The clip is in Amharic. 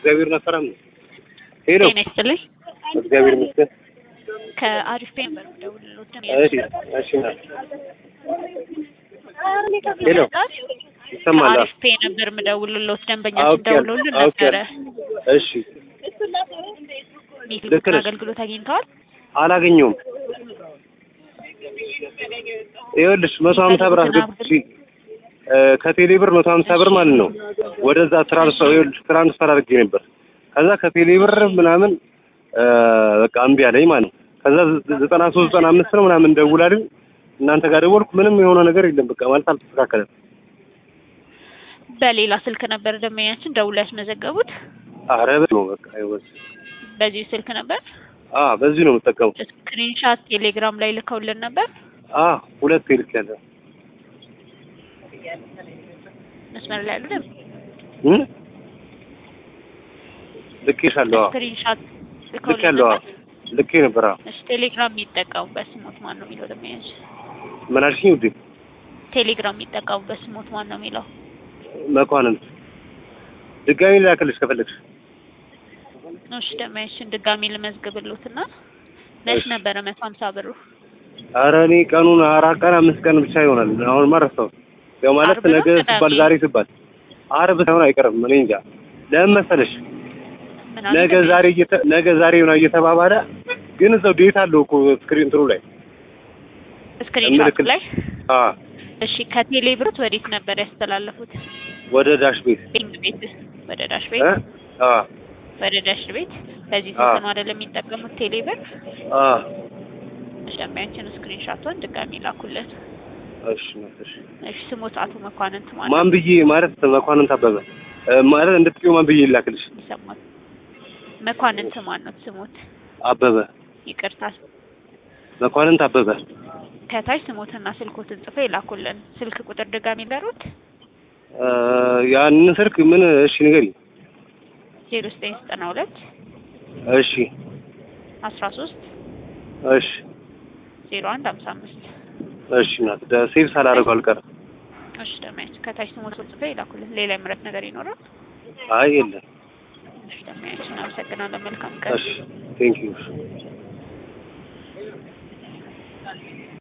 እግዚአብሔር ነፈራም ሄሎ ጤና ይስጥልኝ። እግዚአብሔር ይመስገን። ከአሪፍ ፔን በደውልሎት እሺ እሺ ና ሄሎ ይሰማል? ከአሪፍ ፔ ነበር የምደውልሎት ደንበኛችን አውቄያለሁ፣ ደውሎልን ነበረ። አውቄያለሁ። እሺ ልክ ኔትወርክ ነሽ። አገልግሎት አግኝተዋል? አላገኘውም። ይኸውልሽ መቶ ሀምሳ ብር አስገብቼ እ ከቴሌ ብር መቶ ሀምሳ ብር ማለት ነው ወደዛ ትራንስፈር ይኸውልሽ ትራንስፈር አድርጌ ነበር። ከዛ ከቴሌ ብር ምናምን እ በቃ እምቢ አለኝ ማለት ነው። ከዛ ዘ- ዘጠና ሶስት ዘጠና አምስት ነው ምናምን ደውላልኝ እናንተ ጋር ደወልኩ። ምንም የሆነ ነገር የለም። በቃ ማለት አልተስተካከለም። በሌላ ስልክ ነበር ደንበኛችን ደውሎ ያስመዘገቡት። አረ በለው በቃ ይወስ በዚህ ስልክ ነበር። አ በዚህ ነው የምጠቀመው። ስክሪንሻት ቴሌግራም ላይ ልከውልን ነበር። አ ሁለት ይልክ ያለ መስመር ላይ አይደለም። እ ልኬሻለሁ። አዎ ስክሪንሻት ልክ ልከውልን ያለው ነበር። ልኬ ነበር። አዎ እሺ ቴሌግራም የሚጠቀሙበት ስሞት ማን ነው የሚለው ደንበኛችን? ምን አልሽኝ ውዴ? ቴሌግራም የሚጠቀሙበት ስሞት ማን ነው የሚለው? መኳንንት ድጋሚ ላክልሽ ከፈለግሽ። እሺ ደንበኛችን ድጋሚ ልመዝግብሎትና መች እሺ። ነበረ መቶ ሀምሳ ብሩ? ኧረ እኔ ቀኑን አራት ቀን አምስት ቀን ብቻ ይሆናል። አሁን ማረሳው ያው ማለት ዓርብ ነው ነገ ቅዳሜ? ሲባል ዛሬ ሲባል ዓርብ ሳይሆን አይቀርም። እኔ እንጃ ለምን መሰለሽ ምን አለ ነገ ደንበኛ? ዛሬ እየተ ነገ ዛሬ ነው እየተባባለ ግን እዛው ዴት አለው እኮ ስክሪን እንትኑ ላይ ስክሪንሻት ምልክት- ላይ አ እሺ ከቴሌ ብሩት ወዴት ነበር ያስተላለፉት? ወደ ዳሽ ቤት ቤንግ ቤት ወደ ዳሽ እ ቤት አ ወደ ዳሽ ቤት በዚህ አዎ። ስልክ ነው አይደለም የሚጠቀሙት ቴሌ ብር? አ ደንበኛችን ስክሪንሻቱን ድጋሚ ላኩለት። እሺ እሺ እሺ ስሞት አቶ መኳንንት ማለት ማን ብዬ ማለት መኳንንት አበበ እ ማለት እንድትቂው ማን ብዬ ይላክልሽ? ይሰማል። መኳንንት ማን ነው ስሞት? አበበ ይቅርታ መኳንንት አበበ ከታች ስሞትና ስልኮትን ጽፈው ይላኩልን። ስልክ ቁጥር ድጋሚ ለሩት እ ያንን ስልክ ምን እሺ ንገሪኝ። ዜሮ ዘጠኝ ዘጠና ሁለት እሺ አስራ ሶስት እሺ ዜሮ አንድ ሀምሳ አምስት እሺ ናት ደ- ሴቭ ሳላደርገው አልቀርም። እሺ ደንበኛችን ከታች ስሞትን ጽፈው ይላኩልን። ሌላ የምረት ነገር ይኖራል? አይ የለም። እሺ ደንበኛችን አመሰግናለን። መልካም ቀን። እሺ ቴንክ ዩ